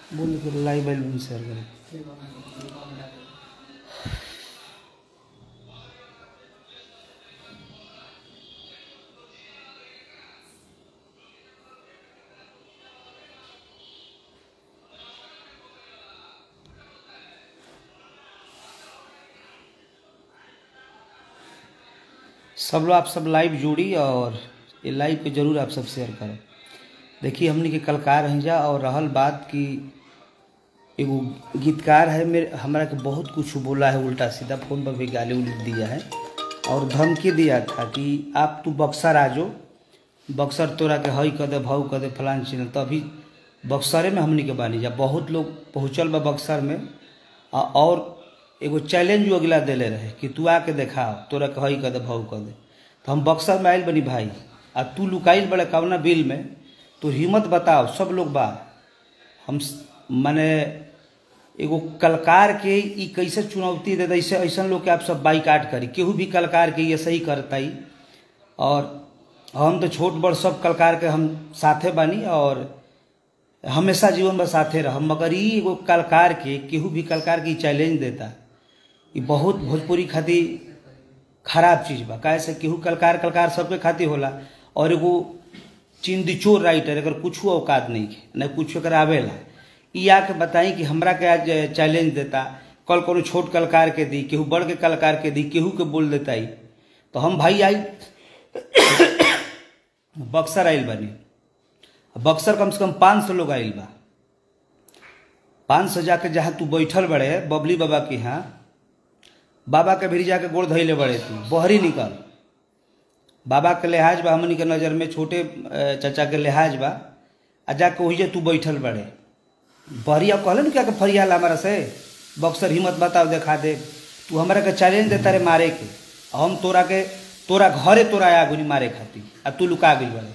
बोल के लाइव आइल बनी शेयर करे सब लोग आप सब लाइव जुड़ी और ये लाइव पे जरूर आप सब शेयर करें देखिए हमने के कलकार हैं जा और रहल बात कि एगो गीतकार है मेरे हमरा के बहुत कुछ बोला है उल्टा सीधा फोन पर भी गाली उली दिया है और धमकी दिया था कि आप तू बक्सर आ जाओ बक्सर तोरा के हई कदे भाऊ कदे फलान चीज तो अभी बक्सरे में हमनी के बानी जा बहुत लोग पहुँचल बा बक्सर में आ- और एगो चैलेंज वो अगला देले रहे कि तू आके देखा तोरा के हई कदे भाऊ कदे तो हम बक्सर में आइल बनी भाई आ तू लुकाइल बड़े कवना बिल में तो हिम्मत बताओ सब लोग बा हम स- माने एगो कलकार के ई कैसे चुनौती दे दे ऐसे ऐसा लोग के आप सब बाइकाट करी केहू भी कलकार के ये सही करता ही और हम तो छोट बड़ सब कलकार के हम साथे बानी और हमेशा जीवन में साथे रह मगर ई एगो कलकार के केहू भी कलकार के ई चैलेंज देता ई बहुत भोजपुरी खातिर खराब चीज बा काहे से केहू कलकार कलकार सबके खातिर होला और एगो चिंदिचोर राइटर अगर कुछ औकात नहीं है न कुछ अगर आवेला ई आके बताई कि हमरा के आज चैलेंज देता कल कोनो छोट कलाकार के दी केहू बड़ के कलाकार के दी केहू के बोल देता ही तो हम भाई आई बक्सर आइल बनी बक्सर कम से कम पाँच सौ लोग आइल बा पाँच सौ जाके जहाँ तू बैठल बड़े बबली बाबा के यहाँ बाबा के भी जाके गोड़ धैले बड़े तू बहरी निकल बाबा के लिहाज बा हमनी के नज़र में छोटे अ, चाचा के लिहाज बा आ जाके वही तू बैठल बड़े बहरिया कहले न क्या के फरियाल हमारा से बक्सर हिम्मत बताओ देखा दे तू हमरा के चैलेंज देता रे मारे के आ हम तोरा के तोरा घरे तोरा आया गुनी मारे खातिर आ तू लुका गई बड़े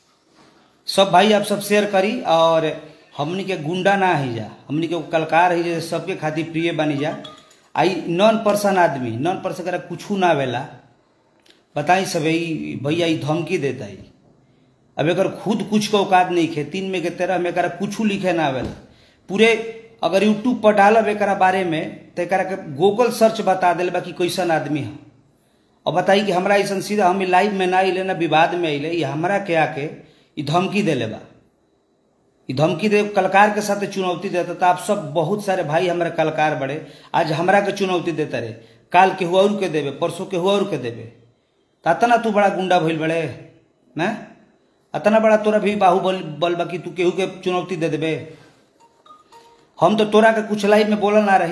सब भाई आप सब शेयर करी और हमनी के गुंडा ना ही जा हमनी के कलकार ही जा सबके खातिर प्रिय बनी जा आई नॉन पर्सन आदमी नॉन पर्सन करा कुछ ना वेला बताई सब ई भैया ई धमकी देता ही अब एकर खुद कुछ के औकात नहीं खे तीन में के तेरह में एकरा कुछ लिखे ना आवेला पूरे अगर यूट्यूब पर डालब एकरा बारे में तो एकरा के गूगल सर्च बता दिल बा कि कैसन आदमी है और बताई कि हमरा ऐसा सीधा हम लाइव में ना अले ना विवाद में अले ये हमरा के आके ई धमकी देले बा ई धमकी दे कलकार के साथ चुनौती देता तो आप सब बहुत सारे भाई हमारे कलकार बड़े आज हमरा के चुनौती देता रहे काल के हुआ और के देवे परसों के हुआ और के देवे तो अतना तू बड़ा गुंडा भइल बड़े ना अतना बड़ा तोरा भी बाहुबल बल बा कि तू केहू के चुनौती दे देबे हम तो तोरा के कुछ लाइव में बोला ना रही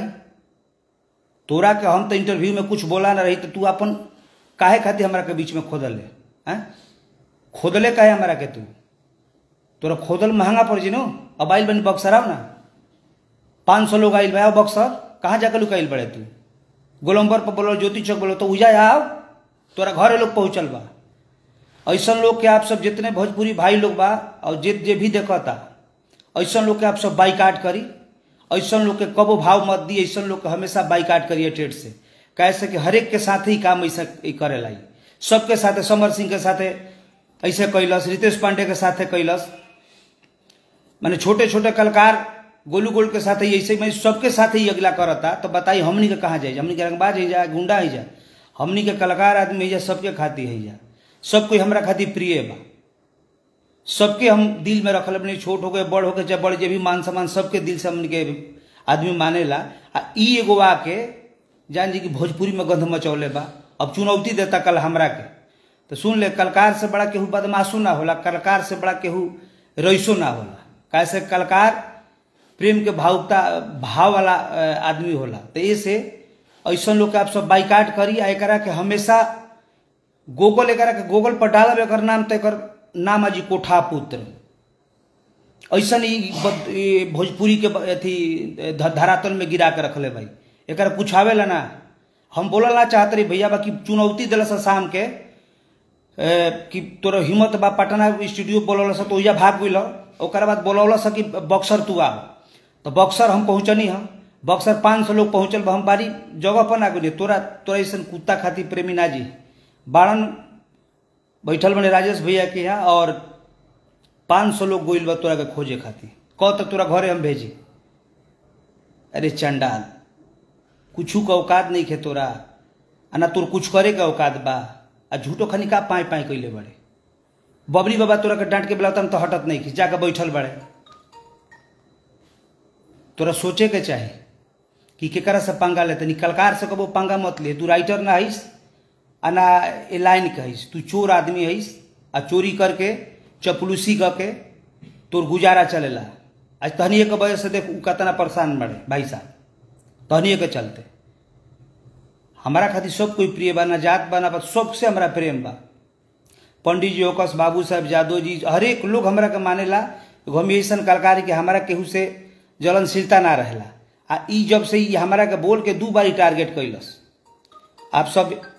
तोरा के हम तो इंटरव्यू में कुछ बोला ना रही तो तू अपन काहे खातिर हमरा के बीच में खोदल है हैं खोदले काहे हमरा के तू तोरा खोदल महंगा पड़ जी नो अब आइल बनी बक्सर आओ ना पाँच सौ लोग आइल भाई आओ बक्सर कहाँ जाकर लुकाइल बड़े तू गोलम्बर पर बोलो ज्योति चौक बोलो तो उजा आओ तोरा घरे लोग पहुँचल बा ऐसा लोग के आप सब जितने भोजपुरी भाई लोग बा और जे जे भी देखता ऐसा लोग के आप सब बाइकाट करी ऐसा लोग के कबो भाव मत दी ऐसा लोग के हमेशा बाइकाट करिए ट्रेड से कैसे कि हरेक के साथ ही काम ऐसा ई करेला ई सबके साथे समर सिंह के साथे ऐसे कैलस रितेश पांडे के साथे कैलस माने छोटे छोटे कलाकार गोलू गोल के साथ ही ऐसे में सबके साथ ही अगला करता तो बताई हमनी के कहाँ जाए हमनी के रंगबाज है जा गुंडा है जा हमनी के कलाकार आदमी है जा सबके खातिर है जा सब कोई हमरा खातिर प्रिय बा सबके हम दिल में रखल अपने छोट हो गए बड़ हो गए चाहे बड़ जे भी मान सम्मान सबके दिल से हमनी के आदमी मानेला आ ई एगो आके जान जी कि भोजपुरी में गंध मचौले बा अब चुनौती देता कल हमरा के तो सुन ले कलकार से बड़ा केहू बदमाशू ना होला कलकार से बड़ा केहू रईसो ना होला कैसे कलकार प्रेम के भावुकता भाव वाला अ, आदमी होला तो ये से ऐसा लोग के आप सब बाइकाट करी आ एकरा के हमेशा गूगल एकरा के गूगल पर डालब एकर नाम तो एकर नाम अजी कोठा पुत्र ऐसा नहीं भोजपुरी के ब- अथी ध- धरातल में गिरा के रखले भाई एकरा कुछ आवेला ना हम बोलल ना चाहत रही भैया बा कि चुनौती दिलस शाम के ए, कि तोरा हिम्मत बा पटना स्टूडियो बोलौल स तो ओइजा भाग गइल ओकर बाद बोलौल स कि बक्सर तू आ तो बक्सर हम पहुंचनी हम बक्सर पाँच सौ लोग पहुंचल बा हम बारी जगह पर ना गइली तोरा तोरा ऐसा कुत्ता खातिर प्रेमी ना जी बारन बैठल बने राजेश भैया के यहाँ और पाँच सौ लोग गोइल बा तोरा के खोजे खातिर कह तो तोरा घरे हम भेजी अरे चंडाल कुछ का औकात नहीं खे तोरा आ ना तोर कुछ करे का औकात बा आ झूठो खनी का पाए पाए कैले बड़े बबली बाबा तोरा के डांट के बुलाता तो हटत नहीं खी जाके बैठल बड़े तोरा सोचे के चाहे कि केकरा से पंगा लेते कलकार से कबो पंगा मत ले तू राइटर ना हईस आ ना ए लाइन के हईस तू चोर आदमी हईस आ चोरी करके चपलूसी करके तोर गुजारा चलेला आज तहनिए के वजह से देख उ कितना परेशान बड़े भाई साहब तहनिए के चलते हमारा खातिर सब कोई प्रिय बा ना जात बा ना बा सबसे हमारा प्रेम बा पंडित जी ओकस बाबू साहब यादव जी हरेक लोग हमरा के मानेला एगो हम ऐसा कलाकार के हमारा केहू से जलनशीलता ना रहेला आ ई जब से ई हमारा के बोल के दू बारी टारगेट कैलस आप सब